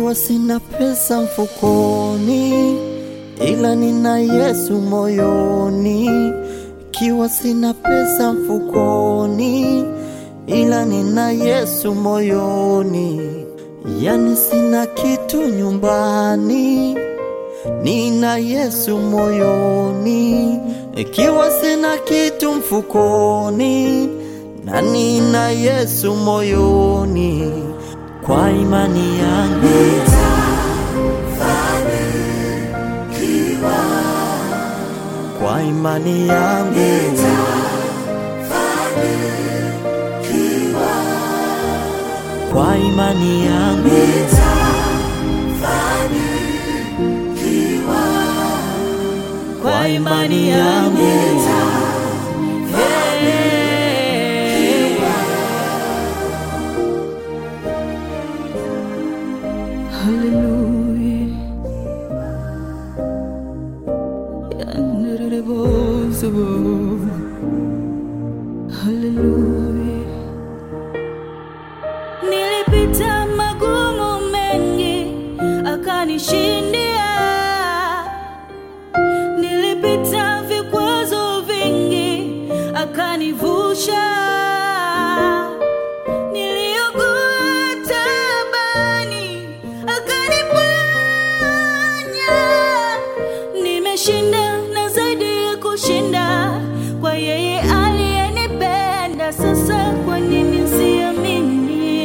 Ikiwa sina pesa mfukoni, ila nina Yesu moyoni. Ikiwa sina pesa mfukoni, ila nina Yesu moyoni. Yani sina kitu nyumbani, nina Yesu moyoni. Ikiwa sina kitu mfukoni, na nina Yesu moyoni. Kwa imani yangu kwa imani yangu kwa imani yangu kwa imani yangu Hallelujah. Yandarabosabo. Hallelujah. Nilipita magumu mengi akanishindia. Nilipita vikwazo vingi akanivusha. Niliugua taabani akaniponya. Nimeshinda na zaidi ya kushinda kwa yeye aliyenipenda. Sasa kwa nini siamini?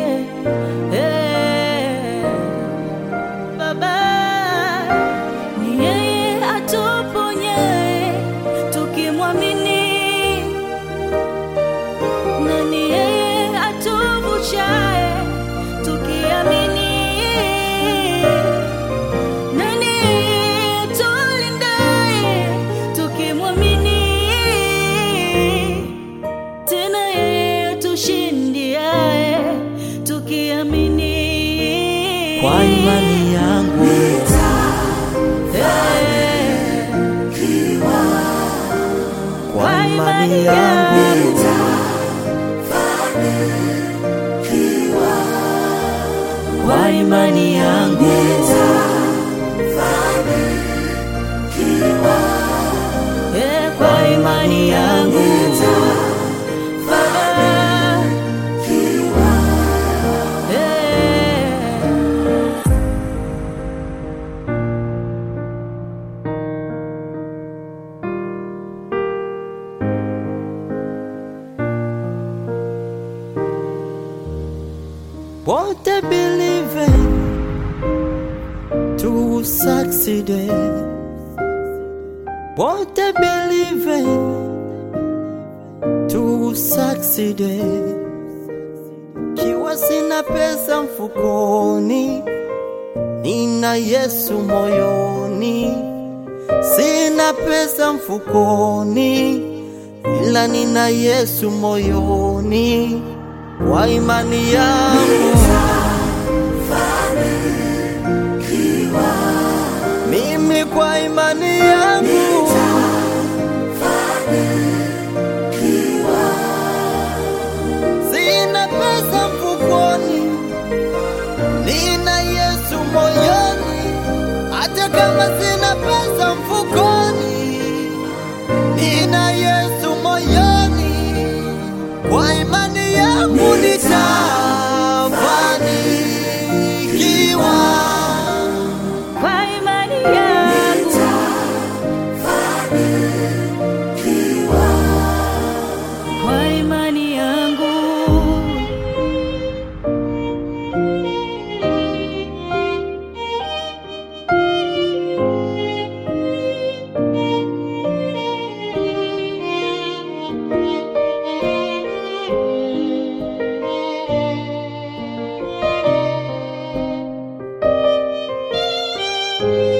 Eh, Baba ni yeye atuponyaye tukimwamini na ni yeye atuvushaye tukiamini, na ni yeye atulindaye tukimwamini, tena yeye atushindiaye tukiamini. kwa imani yangu Eh, kwa imani yangu kwa imani yangu eh, kwa imani yangu Baba. Eh. What I believe in to succeed in. What I believe in to succeed in. Kiwa sina pesa mfukoni, nina Yesu moyoni. Sina pesa mfukoni, ila nina Yesu moyoni. Kwa imani yangu mimi, kwa imani yangu sina pesa mfukoni, nina Yesu moyoni. Hata kama sina pesa mfukoni, nina Yesu moyoni. Kwa imani yangu nitafanikiwa. Kwa imani yangu kwa imani yangu Kwa